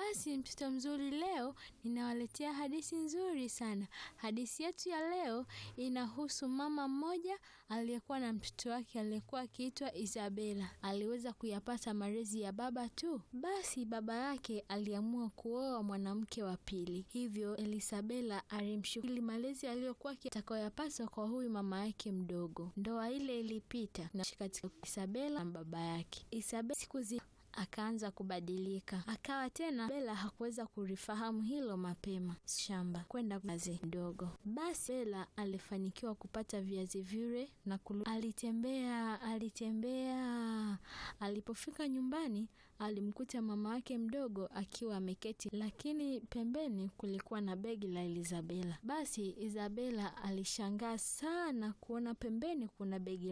Basi mtoto mzuri, leo ninawaletea hadithi nzuri sana. Hadithi yetu ya leo inahusu mama mmoja aliyekuwa na mtoto wake aliyekuwa akiitwa Isabela. Aliweza kuyapata malezi ya baba tu. Basi baba yake aliamua kuoa mwanamke wa pili, hivyo Elisabela alimshukuru malezi aliyokuwa atakayoyapata kwa huyu mama yake mdogo. Ndoa ile ilipita na katika Isabela na baba yake. Isabela siku zi akaanza kubadilika, akawa tena Bela hakuweza kulifahamu hilo mapema shamba kwenda kazi ndogo. Basi Bela alifanikiwa kupata viazi vile na kulu. Alitembea alitembea, alipofika nyumbani alimkuta mama wake mdogo akiwa ameketi, lakini pembeni kulikuwa na begi la Isabela. Basi Isabela alishangaa sana kuona pembeni kuna begi